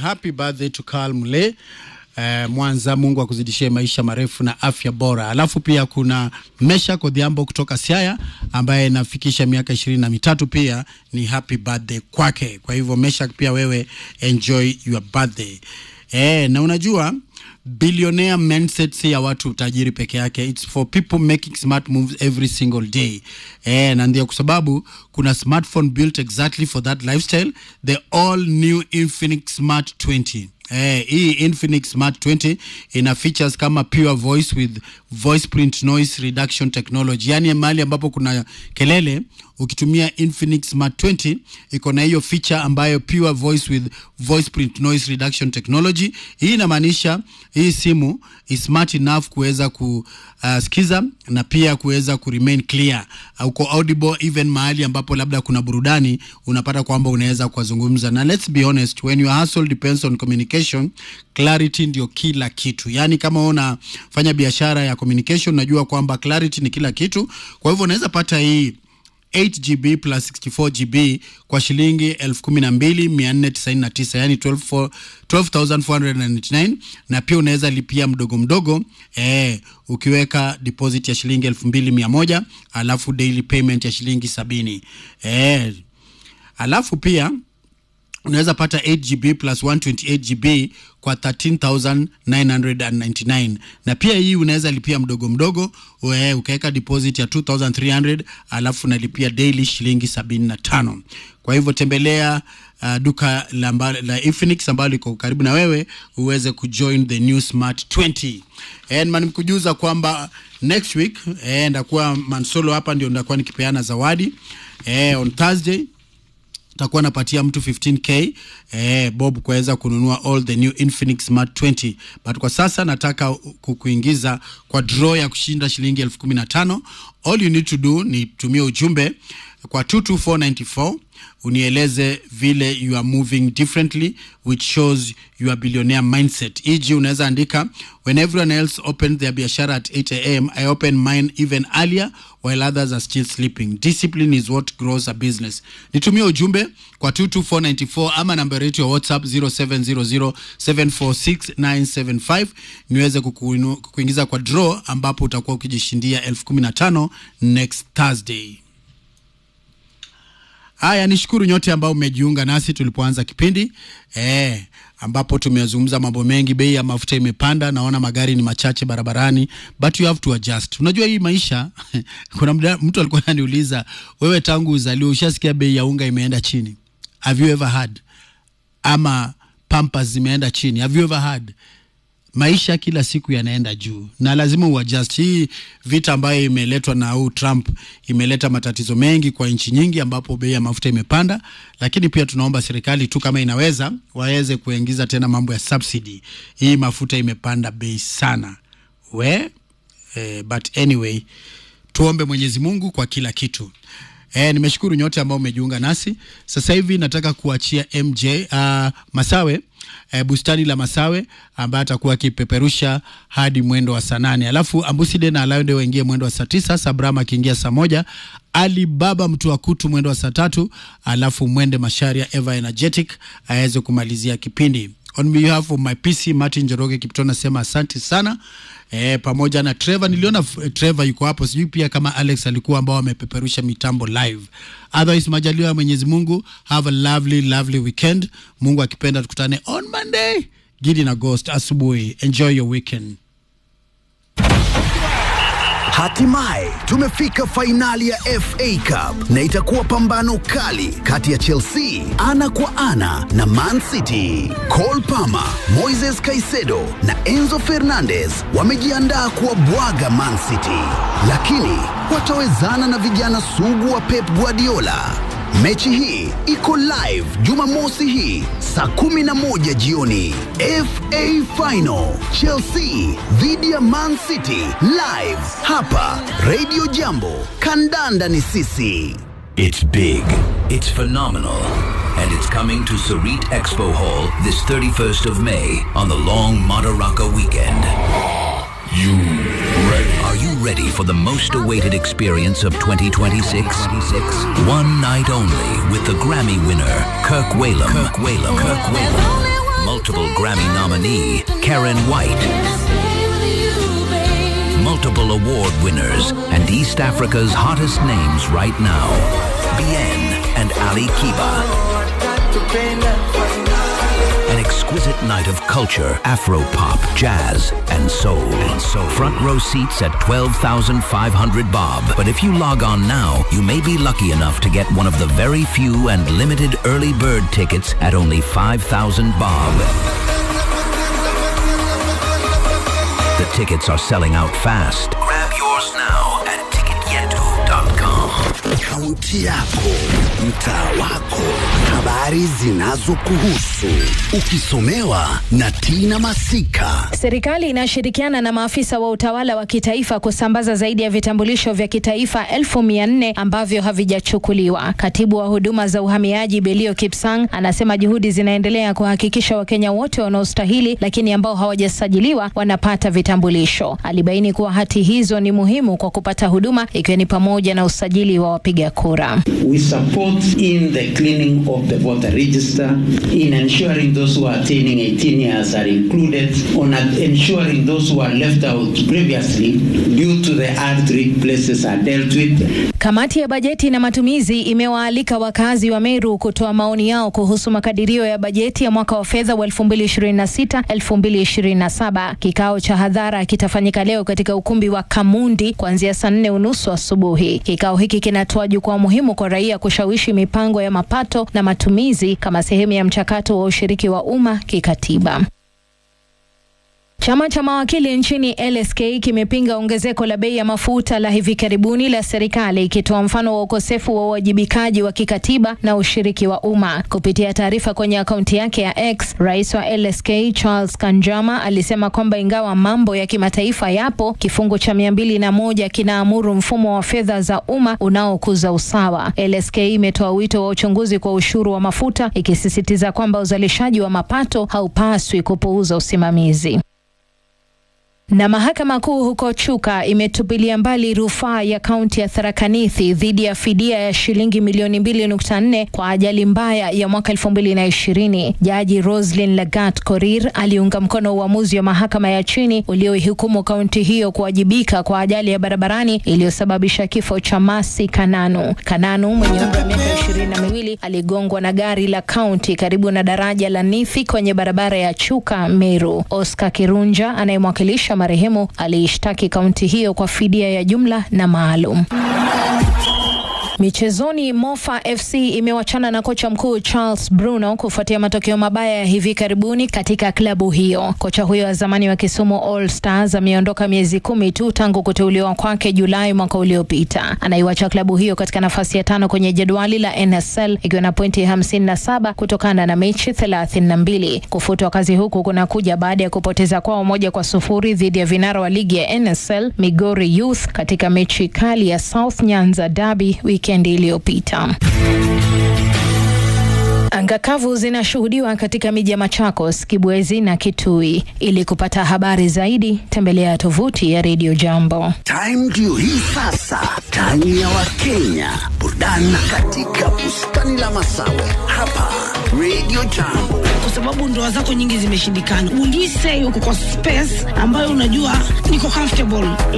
happy birthday to Carl Mule eh, Mwanza. Mungu akuzidishie maisha marefu na afya bora. Alafu pia kuna Mesha Kodhiambo kutoka Siaya ambaye nafikisha miaka ishirini na mitatu pia ni happy birthday kwake. Kwa hivyo Mesha, pia wewe enjoy your birthday. Eh, na unajua billionaire mindset si ya watu tajiri peke yake, it's for people making smart moves every single day. Eh, na ndio kwa sababu kuna smartphone built exactly for that lifestyle, the all new Infinix Smart 20. Eh, hii Infinix Smart 20 ina features kama pure voice with voice print noise reduction technology, yaani mahali ambapo kuna kelele ukitumia Infinix Smart 20 iko na hiyo feature ambayo pure voice with voice print noise reduction technology. Hii inamaanisha hii simu is smart enough kuweza kusikiza uh, na pia kuweza ku remain clear uh, uko audible even mahali ambapo labda kuna burudani, unapata kwamba unaweza kuzungumza. Na let's be honest, when your hustle depends on communication, clarity ndio kila kitu. Yani kama unafanya biashara ya communication, unajua kwamba clarity ni kila kitu. Kwa hivyo unaweza pata hii 8GB plus 64GB kwa shilingi 12499 yani 12 12499 na pia unaweza lipia mdogo mdogo eh, ukiweka deposit ya shilingi 2100 alafu daily payment ya shilingi sabini eh, alafu pia unaweza pata 8GB plus 128GB kwa 13999 na pia hii unaweza lipia mdogo mdogo we, ukaweka deposit ya 2300 alafu unalipia daily shilingi 75 kwa hivyo tembelea uh, duka la, mba, la Infinix ambalo liko karibu na wewe uweze kujoin the new smart 20 and man mkujuza kwamba next week eh, ndakuwa mansolo hapa ndio ndakuwa nikipeana zawadi eh, on Thursday takuwa napatia mtu 15k eh, bob kuweza kununua all the new Infinix Smart 20 but kwa sasa nataka kukuingiza kwa draw ya kushinda shilingi elfu kumi na tano all you need to do ni tumie ujumbe kwa 22494 unieleze vile you are moving differently which shows your billionaire mindset eg unaweza andika when everyone else opened their biashara at 8 am i open mine even earlier while others are still sleeping discipline is what grows a business nitumie ujumbe kwa 22494 ama namba yetu ya whatsapp 0700746975 niweze kukuinu, kukuingiza kwa draw ambapo utakuwa ukijishindia elfu kumi na tano next thursday Haya, nishukuru nyote ambao mmejiunga nasi tulipoanza kipindi eh, ambapo tumezungumza mambo mengi. Bei ya mafuta imepanda, naona magari ni machache barabarani, but you have to adjust. Unajua hii maisha kuna mda, mtu alikuwa ananiuliza wewe, tangu uzaliwe ushasikia bei ya unga imeenda chini? Have you ever had? Ama pampers zimeenda chini? Have you ever had? maisha kila siku yanaenda juu na lazima uadjust. Hii vita ambayo imeletwa na huu Trump imeleta matatizo mengi kwa nchi nyingi, ambapo bei ya mafuta imepanda, lakini pia tunaomba serikali tu kama inaweza waweze kuingiza tena mambo ya subsidy. Hii mafuta imepanda bei sana we eh, but anyway tuombe Mwenyezi Mungu kwa kila kitu. E, nimeshukuru nyote ambao umejiunga nasi. Sasa hivi nataka kuachia MJ uh, Masawe e, bustani la Masawe ambaye atakuwa akipeperusha hadi mwendo wa saa nane alafu Ambuside na Alaude waingie mwendo wa saa tisa Sabrama akiingia saa moja Ali Baba mtu wa kutu mwendo wa saa tatu alafu mwende Masharia Eva Energetic aweze kumalizia kipindi. On behalf of my PC Martin Njoroge Kiptona nasema asante sana e, pamoja na Trevor. Niliona eh, Trevor yuko hapo, sijui pia kama Alex alikuwa ambao wamepeperusha mitambo live. Otherwise, majaliwa ya Mwenyezi Mungu, have a lovely lovely weekend. Mungu akipenda tukutane on Monday Gidi na Ghost asubuhi. Enjoy your weekend. Hatimaye tumefika fainali ya FA Cup na itakuwa pambano kali kati ya Chelsea ana kwa ana na Man City. Cole Palmer, Moises Caicedo na Enzo Fernandez wamejiandaa kuwabwaga Man City, lakini watawezana na vijana sugu wa Pep Guardiola. Mechi hii iko live Jumamosi hii saa 11 jioni. FA Final Chelsea dhidi ya Man City live hapa Radio Jambo. Kandanda ni sisi. It's big, it's phenomenal, and it's coming to Sarit Expo Hall this 31st of May on the long Madaraka weekend. You ready? Are you ready for the most awaited experience of 2026? One night only with the Grammy winner, Kirk Whalum. Kirk Whalum. Kirk Whalum. multiple Grammy nominee Karen White, multiple award winners, and East Africa's hottest names right now, Bien and Ali Kiba. An exquisite night of culture, Afro pop, jazz, and soul. And soul. Front row seats at 12,500 bob. But if you log on now, you may be lucky enough to get one of the very few and limited early bird tickets at only 5,000 bob. The tickets are selling out fast. Grab yours now at ticketyetu.com. Kaunti yako, mtaa wako, habari zinazokuhusu, ukisomewa na Tina Masika. Serikali inashirikiana na maafisa wa utawala wa kitaifa kusambaza zaidi ya vitambulisho vya kitaifa elfu mia nne ambavyo havijachukuliwa. Katibu wa huduma za uhamiaji Belio Kipsang anasema juhudi zinaendelea kuhakikisha Wakenya wote wanaostahili lakini ambao hawajasajiliwa wanapata vitambulisho. Alibaini kuwa hati hizo ni muhimu kwa kupata huduma ikiwa ni pamoja na usajili wa wapiga kura. We support in the cleaning of the voter register, in ensuring those who are attaining 18 years are included, on ensuring those who are left out previously due to the hard places are dealt with. Kamati ya bajeti na matumizi imewaalika wakazi wa Meru kutoa maoni yao kuhusu makadirio ya bajeti ya mwaka wa fedha wa 2026 2027. Kikao cha hadhara kitafanyika leo katika ukumbi wa Kamundi kuanzia saa nne unusu asubuhi. Kikao hiki kinatoa jukwaa muhimu kwa raia kushawishi mipango ya mapato na matumizi kama sehemu ya mchakato wa ushiriki wa umma kikatiba. Chama cha mawakili nchini LSK kimepinga ongezeko la bei ya mafuta la hivi karibuni la serikali ikitoa mfano wa ukosefu wa uwajibikaji wa kikatiba na ushiriki wa umma. Kupitia taarifa kwenye akaunti yake ya X, rais wa LSK Charles Kanjama alisema kwamba ingawa mambo ya kimataifa yapo, kifungu cha mia mbili na moja kinaamuru mfumo wa fedha za umma unaokuza usawa. LSK imetoa wito wa uchunguzi kwa ushuru wa mafuta ikisisitiza kwamba uzalishaji wa mapato haupaswi kupuuza usimamizi. Na mahakama kuu huko Chuka imetupilia mbali rufaa ya kaunti ya Tharaka Nithi dhidi ya fidia ya shilingi milioni mbili nukta nne kwa ajali mbaya ya mwaka elfu mbili na ishirini. Jaji Roslyn Lagat Korir aliunga mkono uamuzi wa mahakama ya chini ulioihukumu kaunti hiyo kuwajibika kwa ajali ya barabarani iliyosababisha kifo cha Masi Kananu. Kananu mwenye umri wa miaka ishirini na miwili aligongwa na gari la kaunti karibu na daraja la Nithi kwenye barabara ya Chuka Meru. Oscar Kirunja anayemwakilisha marehemu aliishtaki kaunti hiyo kwa fidia ya jumla na maalum. Michezoni, Mofa FC imewachana na kocha mkuu Charles Bruno kufuatia matokeo mabaya ya hivi karibuni katika klabu hiyo. Kocha huyo wa zamani wa Kisumu All Stars ameondoka miezi kumi tu tangu kuteuliwa kwake Julai mwaka uliopita. Anaiwacha klabu hiyo katika nafasi ya tano kwenye jedwali la NSL ikiwa na pointi hamsini na saba kutokana na mechi thelathini na mbili. Kufutwa kazi huku kunakuja baada ya kupoteza kwao moja kwa sufuri dhidi ya vinara wa ligi ya NSL Migori Youth katika mechi kali ya South Nyanza Derby wikendi iliyopita. Anga kavu zinashuhudiwa katika miji ya Machakos, Kibwezi na Kitui. Ili kupata habari zaidi, tembelea tovuti ya Radio Jambo. Time ndio hii sasa, time ya Wakenya, burudani katika bustani la Masawe hapa Radio Jambo. kwa sababu ndoa zako nyingi zimeshindikana. Will you say uko kwa space ambayo unajua niko comfortable